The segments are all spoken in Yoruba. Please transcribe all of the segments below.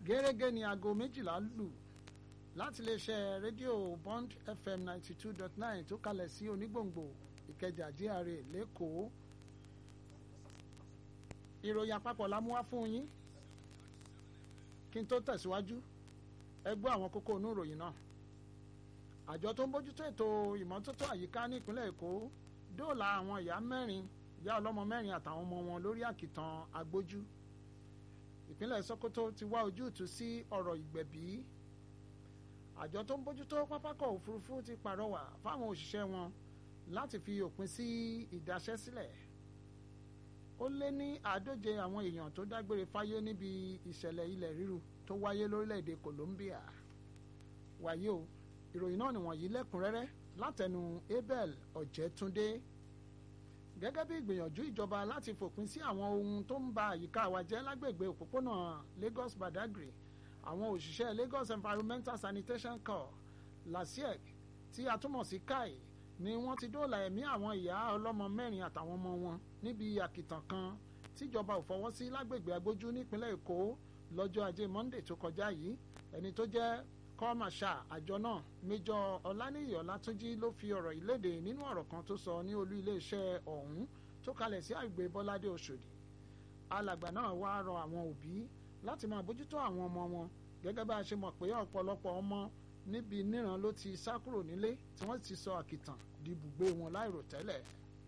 gẹ́gẹ́ ní aago méjìlá lù láti iléeṣẹ́ rédíò bond fm ninety two dot nine tó kalẹ̀ sí onígbòǹgbò ìkẹjà GRA lẹ́kọ̀ọ́ ìròyìn àpapọ̀ la mú wá fún yín kí n tó tẹ̀síwájú ẹ gbọ́ àwọn kókó inú ìròyìn náà àjọ tó ń bójútó ètò ìmọ́tótó àyíká ní ìpínlẹ̀ èkó dóòlà àwọn ìyá mẹ́rin ìyá ọlọ́mọ mẹ́rin àtàwọn ọmọ wọn lórí àkìtàn agbójú ìpínlẹ̀ sokoto ti wá ojútùú sí ọ̀rọ̀ ìgbẹ̀bí àjọ tó ń bójútó pápákọ̀ òfurufú ti pàrọwà fáwọn òṣìṣẹ́ wọn láti fi òpin sí ìdaṣẹ́sílẹ̀ ó lé ní àádóje àwọn èèyàn tó dágbére fáyé níbi ìṣẹ̀lẹ̀ ilẹ̀ ríru tó wáyé lórílẹ̀‐èdè Colombia wàyí o ìròyìn náà nìwọ̀nyí lẹ́kùnrẹ́rẹ́ látẹnu Abel Ọ̀jẹ̀túndé gẹ́gẹ́ bí ìgbìyànjú ìjọba láti fòpin sí àwọn ohun tó ń ba àyíká wa jẹ́ lágbègbè òpópónà Lagos Badagry àwọn òṣìṣẹ́ Lagos Environmental Sanitation Corps LASIEC tí a túmọ̀ sí kai ni wọ́n ti dóòlà ẹ̀mí àwọn ìyá ọlọ́mọ mẹ́rin àtàwọn ọmọ wọn níbi àkìtàn kan tíjọba ò fọwọ́ sí lágbègbè agbójú nípínlẹ̀ Èkó lọ́jọ́ ajé Monday tó kọjá yìí ẹni tó jẹ́ kọ́màṣà àjọ náà méjọ ọláníyì ọlátúnjí ló fi ọ̀rọ̀ ìlédè nínú ọ̀rọ̀ kan tó sọ ní olú iléeṣẹ́ ọ̀hún tó kalẹ̀ sí àgbè bọ́ládé òṣòdì alàgbà náà wá rọ àwọn òbí láti máa bójútó àwọn ọmọ wọn gẹ́gẹ́ bá a ṣe mọ̀ pé ọ̀pọ̀lọpọ̀ ọmọ níbi níran ló ti sá kúrò nílé tí wọ́n ti sọ àkìtàn di ibùgbé wọn láìròtẹ́lẹ̀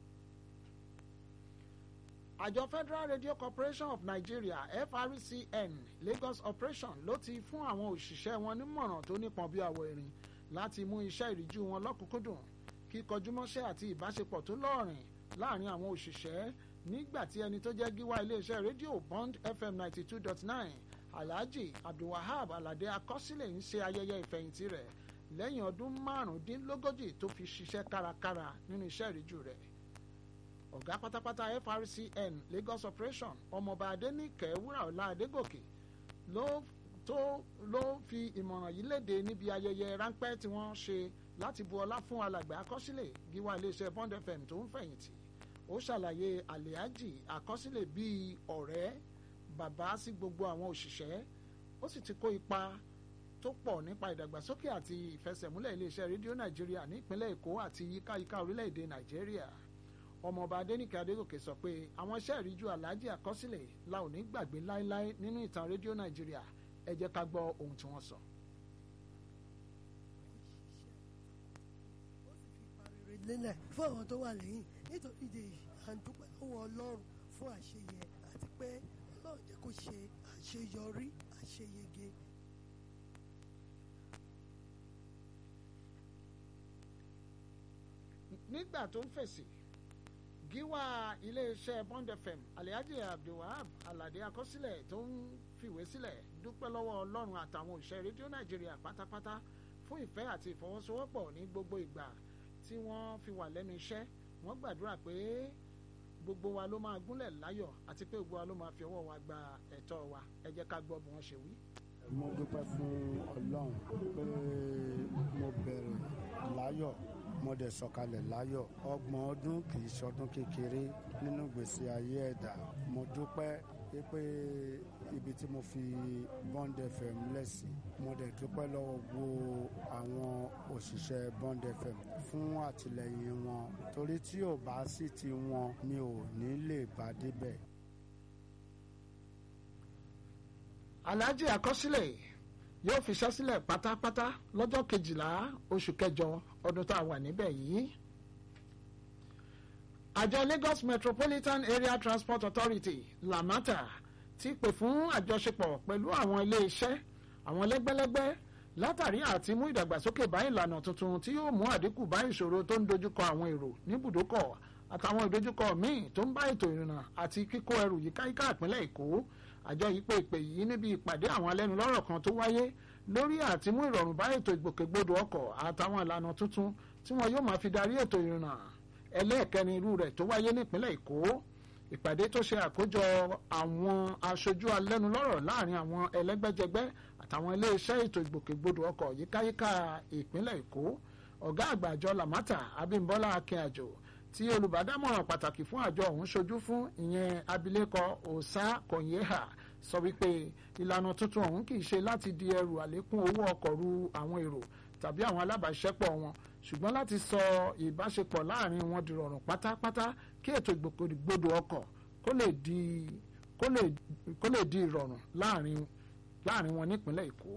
àjọ Federal Radio Corporation of Nigeria FRCN Lagos Operation ló ti fún àwọn òṣìṣẹ́ wọn nímọ̀ràn tó nípọn bí àwọ̀ erin láti mú iṣẹ́ ìríjú wọn lọ́kùnkúndùn kíkọjúmọ́ṣẹ́ àti ìbáṣepọ̀ tó lọ́ọ̀rìn láàrin àwọn òṣìṣẹ́ nígbà tí ẹni tó jẹ́ gíwá iléeṣẹ́ rédíò Bond FM ninety two dot nine Alhaji Abdulwahab Alade Akọsílẹ̀ ń ṣe ayẹyẹ ìfẹ̀yìntì rẹ̀ lẹ́yìn ọdún márùndínlógójì tó fi ṣiṣẹ́ kárakára nínú iṣẹ́ ìríjú rẹ̀ ọ̀gá pátápátá FRCN Lagos Operation ọmọọba Adéníkẹ́ Wúràọlá Adégòkè ló tó ló fi ìmọ̀ràn yìí léde níbi ayẹyẹ ráńpẹ́ tí wọ́n ṣe láti bu ọlá fún alàgbà Akọsílẹ̀ gíwá iléeṣẹ́ Bond FM tó ń fẹ̀yìntì ó ṣàlàyé Alhaji Akọsílẹ̀ bíi ọ̀rẹ́ bàbá sí gbogbo àwọn òṣìṣẹ́ ó sì ti kó ipa tó pọ̀ nípa ìdàgbàsókè àti ìfẹsẹ̀múlẹ̀ iléeṣẹ́ rédíò Nàìjíríà ní ìpínlẹ̀ Èkó àti yíkáyíká orílẹ̀-èdè Nàìjíríà ọmọọba Adéníkẹ́ Adégòkè sọ pé àwọn iṣẹ́ ìríjú Alhaji Akọsílẹ̀ la ò ní gbàgbé láéláé nínú ìtàn rédíò Nàìjíríà ẹ jẹ́ ká gbọ́ ohun tí wọ́n sọ. lélẹ̀ fún àwọn tó wà lẹ́yìn nítorí ìdè yìí à ń dúpẹ́ lọ́wọ́ Ọlọ́run fún àṣeyẹ àti pé Ọlọ́run jẹ́ kó ṣe àṣeyọrí àṣeyege. nígbà tó ń fèsì gíwá iléeṣẹ́ Bond FM Alhaji Abdulwahab Alade Akọsílẹ̀ tó ń fìwé sílẹ̀ dúpẹ́ lọ́wọ́ Ọlọ́run àtàwọn òṣìṣẹ́ rédíò Nàìjíríà pátápátá fún ìfẹ́ àti ìfọwọ́sowọ́pọ̀ ní gbogbo ìgbà tí wọ́n fi wà lẹ́nu iṣẹ́ wọ́n gbàdúrà pé gbogbo wa ló máa gúnlẹ̀ láyọ̀ àti pé gbogbo wa ló máa fi ọwọ́ wa gba ẹ̀tọ́ wa ẹ jẹ́ ká gbọ́ bí wọ́n ṣe wí. mo dúpẹ́ fún Ọlọ́run pé mo bẹ̀rẹ̀ láyọ̀ mo dẹ̀ sọ̀kalẹ̀ láyọ̀ ọgbọ̀n ọdún kì í ṣọdún kékeré nínú ìgbésí ayé ẹ̀dá mo dúpẹ́ pé ibi tí mo fi Bond FM lẹ́sìn mo dẹ̀ dúpẹ́ lọ́wọ́ gbogbo àwọn òṣìṣẹ́ Bond FM fún àtìlẹyìn wọn torí tí ò bá sí ti wọn mi ò ní lè bá débẹ̀. Alhaji Akọsílẹ̀ yóò fiṣẹ́ sílẹ̀ pátápátá lọ́jọ́ kejìlá oṣù kẹjọ ọdún tá a wà níbẹ̀ yìí. àjọ Lagos Metropolitan Area Transport Authority LAMATA ti pè fún àjọṣepọ̀ pẹ̀lú àwọn ilé-iṣẹ́ àwọn lẹ́gbẹ́lẹ́gbẹ́ látàrí àti mú ìdàgbàsókè bá ìlànà tuntun tí yóò mú àdínkù bá ìṣòro tó ń dojúkọ àwọn èrò níbùdókọ̀ àtàwọn ìdojúkọ míì tó ń bá ètò ìrìnnà àti kíkó ẹrù yíkáyíká ìpínlẹ̀ Èkó àjọ yìí pé ìpè yìí níbi ìpàdé àwọn alẹ́nulọ́rọ̀ kan tó wáyé lórí àti mú ìrọ̀rùn bá ètò ìgbòkègbodò ọkọ̀ àtàwọn ìlànà tuntun tí wọn yóò máa fi darí ètò ìrìnnà ẹlẹ́ẹ̀kẹrin irú rẹ̀ tó wáyé nípínlẹ̀ Èkó ìpàdé tó ṣe àkójọ àwọn aṣojú alẹ́nulọ́rọ̀ láàrin àwọn ẹlẹ́gbẹ́jẹgbẹ́ àtàwọn iléeṣẹ́ ètò ìgbòkègbodò ọkọ̀ yíkáyíká ìpínlẹ̀ Èkó ọ̀gá àgbà àjọ Lamata Abímbọ́lá Akínàjò tí olùbádámọ̀ràn pàtàkì fún àjọ ọ̀hún ṣojú fún ìyẹn abilékọ Osa Konyeha sọ wípé ìlànà tuntun ọ̀hún kì í ṣe láti di ẹrù àlékún owó ọkọ̀ ru àwọn èrò tàbí àwọn alábàáṣẹ́pọ̀ wọn ṣùgbọ́n láti sọ ìbáṣepọ̀ láàrin wọn di rọrùn pátápátá kí ètò ìgbòkègbodò ọkọ̀ kó lè di kó lè kó lè di ìrọ̀rùn láàrin láàrin wọn nípínlẹ̀ Èkó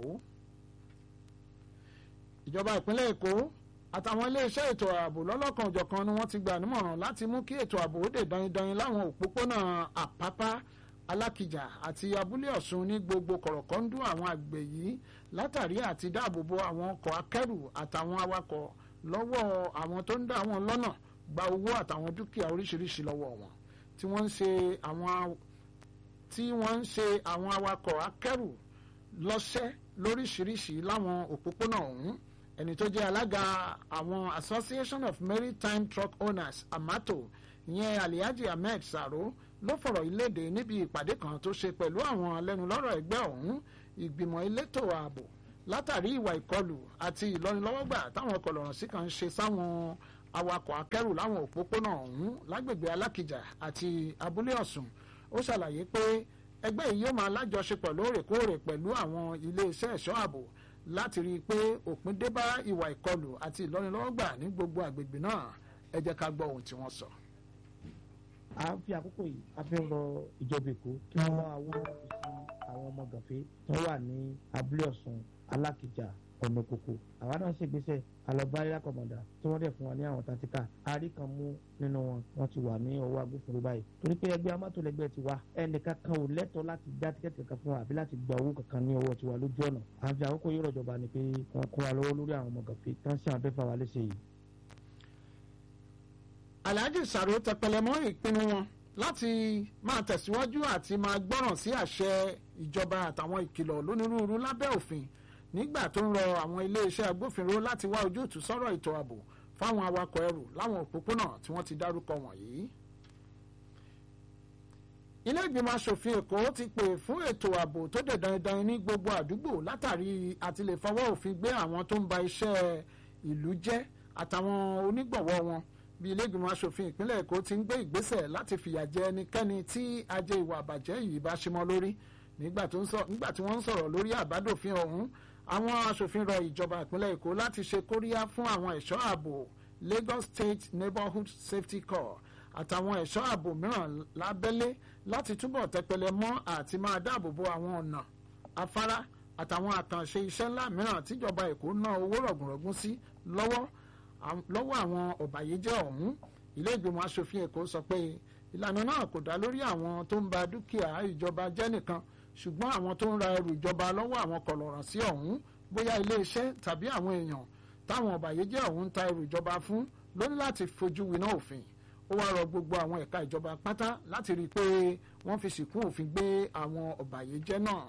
ìjọba ìpínlẹ̀ Èkó àtàwọn iléeṣẹ́ ètò ààbò lọ́lọ́kan òjọ̀kan ni wọ́n ti gbà nímọ̀ràn láti mú kí ètò ààbò ó dè daindain láwọn òpópónà Àpápá Alákìjà àti Abúlé Ọ̀ṣun ní gbogbo kọ̀rọ̀kọ́ndú àwọn àgbẹ̀ yìí látàrí àti dáàbòbò àwọn ọkọ̀ akẹ́rù àtàwọn awakọ̀ lọ́wọ́ àwọn tó ń dá wọn lọ́nà gba owó àtàwọn dúkìá oríṣiríṣi lọ́wọ́ wọn tí wọ́n ń ṣe àwọn tí wọ́n ń ṣe àwọn awakọ̀ akẹ́rù lọ́ṣẹ́ lóríṣiríṣi láwọn òpópónà ọ̀hún ẹni tó jẹ́ alága àwọn Association of Maritime Truck Owners amato ìyẹn Alhaji Ahmed Saro ló fọ̀rọ̀ ìlédè níbi ìpàdé kan tó ṣe pẹ̀lú àwọn alẹ́nulọ́rọ̀ ẹgbẹ́ ọ̀hún ìgbìmọ̀ elétò ààbò látàrí ìwà ìkọlù àti ìlọ́nilọ́wọ́gbà táwọn ọkọ̀lọ́rọ̀ sí kan ṣe sáwọn awakọ̀ akẹ́rù láwọn òpópónà ọ̀hún lágbègbè Alákìjà àti Abúlé Ọ̀ṣun ó ṣàlàyé pé ẹgbẹ́ yìí yóò máa lájọṣepọ̀ lóòrèkóòrè pẹ̀lú àwọn iléeṣẹ́ ẹ̀ṣọ́ ààbò láti rí i pé òpin dé bá ìwà ìkọlù àti ìlọ́nilọ́wọ́gbà ní gbogbo àgbègbè náà ẹ jẹ́ ká gbọ́ ohun tí wọ́n sọ. à ń fi àkókò yìí a fi ń rọ ìjọba èkó kí wọ́n wá owó sí àwọn ọmọ gànfẹ́ tó wà ní abúlé ọ̀sùn alákìjà ọ̀nà kòkò àwa náà ṣègbésẹ̀ alọ́báyà kọ̀mọ̀dà tí wọ́n dẹ̀ fún wa ní àwọn tantika àárí kan mú nínú wọn wọ́n ti wà ní ọwọ́ agbófinró báyìí torí pé ẹgbẹ́ amátòlẹ́gbẹ́ ti wá ẹnìkan kan ò lẹ́tọ̀ọ́ láti dá tíkẹ́ẹ̀tì kankan fún wa àbí láti gba owó kankan ní ọwọ́ tiwa lójú ọ̀nà àfi àkókò yìí rọ̀jọba ni pé wọ́n kó wa lọ́wọ́ lórí àwọn ọmọ gànfẹ́ tán sí àwọn fẹ́fà wa léṣe yìí. Alhaji Saro tẹpẹlẹmọ ìpinnu wọn láti máa tẹ̀síwájú àti máa gbọ́ràn sí àṣẹ ìjọba àtàwọn ìkìlọ̀ lónírúurú lábẹ́ òfin nígbà tó ń rọ àwọn iléeṣẹ́ agbófinró láti wá ojútùú sọ́rọ̀ ètò ààbò fáwọn awakọ̀ ẹrù láwọn òpópónà tí wọ́n ti dárúkọ wọ̀nyí. ilé ìgbìmọ̀ asòfin èkó ti pè fún ètò ààbò tó dẹ̀ dandan ní gbogbo àdúgbò látàrí àti lè fọwọ́ òfin gbé àwọn tó ń ba iṣẹ́ ìlú jẹ́ àtàwọn onígbọ̀wọ́ wọn bí ilé ìgbìmọ̀ asòfin ìpínlẹ̀ èkó ti ń gbé ìgbésẹ̀ láti fìyà jẹ ẹnikẹ́ni tí ajé ìwà àbàjẹ́ yìí bá ṣe mọ́ lórí nígbà tí wọ́n ń sọ̀rọ̀ lórí àbádòfin ọ̀hún àwọn asòfin rọ ìjọba ìpínlẹ̀ èkó láti ṣe kóríyá fún àwọn ẹ̀ṣọ́ ààbò Lagos State Neighborhood Safety Corps àtàwọn ẹ̀ṣọ́ ààbò mìíràn lábẹ́lé láti túbọ̀ tẹpẹlẹ mọ́ àti máa dáàbò bo àwọn ọ̀nà afárá àtàwọn àkànṣe iṣẹ́ ńlá mìíràn tíjọba èkó ná owó rọ̀gùnrọ̀gùn sí lọ́wọ́ lọ́wọ́ àwọn ọ̀bàyéjẹ́ ọ̀hún ilé ìgbìmọ̀ asòfin èkó sọ pé ìlànà náà kò dá lórí àwọn tó ń ba dúkìá ìjọba jẹ́ nìkan ṣùgbọ́n àwọn tó ń ra ẹrù ìjọba lọ́wọ́ àwọn kọ̀lọ̀ràn sí ọ̀hún bóyá iléeṣẹ́ tàbí àwọn èèyàn táwọn ọ̀bàyéjẹ́ ọ̀hún ń ta ẹrù ìjọba fún ló ní láti fojú winá òfin ó wá rọ gbogbo àwọn ẹ̀ka ìjọba pátá láti rí i pé wọ́n fi sìnkún òfin gbé àwọn ọ̀bàyéjẹ́ náà.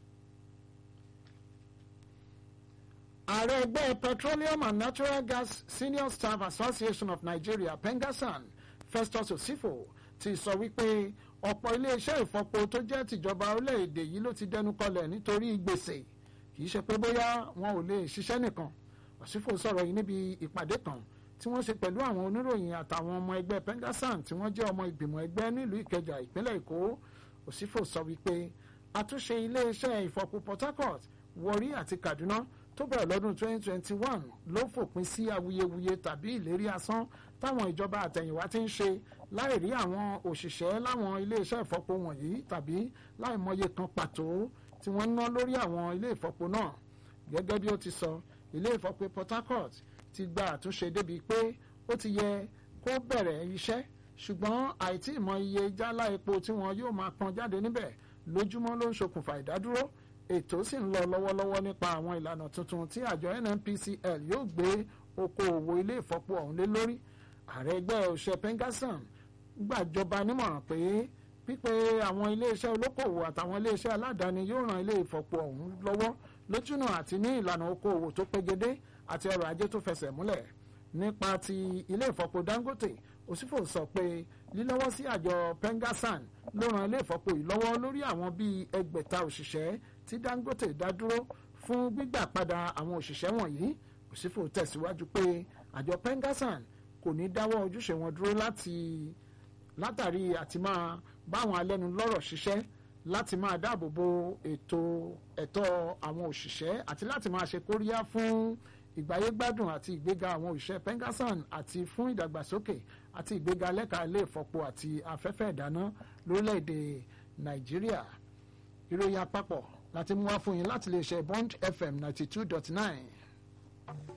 ààrẹ ẹgbẹ́ petroleum and natural gas senior staff association of nigeria pengasan festus osifo ti sọ wípé ọ̀pọ̀ iléeṣẹ́ ìfọpo tó jẹ́ tìjọba orílẹ̀-èdè yìí ló ti dẹnu kọlẹ̀ nítorí gbèsè kì í ṣe pé bóyá wọn ò lè ṣiṣẹ́ nìkan osifo sọ̀rọ̀ yìí níbi ìpàdé kan tí wọ́n ṣe pẹ̀lú àwọn oníròyìn àtàwọn ọmọ ẹgbẹ́ pengasan tí wọ́n jẹ́ ọmọ ìgbìmọ̀ ẹgbẹ́ nílùú ìkẹjà ìpínlẹ̀ èkó osifo sọ wípé àtúnṣe iléeṣẹ́ ìfọpo port harcourt warri àti kaduna tó bẹ̀rẹ̀ lọ́dún 2021 ló fòpin sí awuyewuye tàbí ìlérí asán táwọn ìjọba àtẹ̀yìnwá ti ń ṣe láì rí àwọn òṣìṣẹ́ láwọn iléeṣẹ́ ìfọpo wọ̀nyí tàbí láì mọye kan pàtó tí wọ́n ń ná lórí àwọn ilé ìfọpo náà gẹ́gẹ́ bí ó ti sọ ilé ìfọpo Port Harcourt ti gba àtúnṣe débi pé ó ti yẹ kó bẹ̀rẹ̀ iṣẹ́ ṣùgbọ́n àìtí ìmọ̀ iye jálá epo tí wọn yóò máa pọn jáde níbẹ̀ lójúmọ́ ló ń ṣokùnfà ìdádúró ètò sì ń lọ lọ́wọ́lọ́wọ́ nípa àwọn ìlànà tuntun tí àjọ NNPCL yóò gbé okòòwò ilé ìfọpo ọ̀hún lé lórí ààrẹ ẹgbẹ́ òṣè pengasan gbàjọba nímọ̀ràn pé pípé àwọn iléeṣẹ́ olókòwò àtàwọn iléeṣẹ́ aládàáni yóò ran ilé ìfọpo ọ̀hún lọ́wọ́ lójúnà àti ní ìlànà okòòwò tó pegedé àti ọrọ̀ ajé tó fẹsẹ̀ múlẹ̀ nípa ti ilé ìfọpo Dangote òsífò sọ pé lílọ́wọ́ sí àjọ pengasan ló ran ilé ìfọpo yìí lọ́wọ́ lórí àwọn bíi ẹgbẹ̀ta òṣìṣẹ́ tí Dangote dá dúró fún gbígbà padà àwọn òṣìṣẹ́ wọ̀nyí òsífò tẹ̀síwájú pé àjọ pengasan kò ní dáwọ́ ojúṣe wọn dúró láti látàrí àti máa báwọn alẹ́nulọ́rọ̀ ṣiṣẹ́ láti máa dáàbò bo ètò ẹ̀tọ́ àwọn òṣìṣẹ́ àti láti máa ṣe kóríyá fún ìgbáyégbádùn àti ìgbéga àwọn òṣìṣẹ́ pengasan àti fún ìdàgbàsókè àti ìgbéga lẹ́ka ilé ìfọpo àti afẹ́fẹ́ ìdáná lórílẹ̀‐èdè nàìjíríà ìròyìn àpapọ̀ láti mú wá fún yín láti lè ṣe bond fm ninety two dot nine.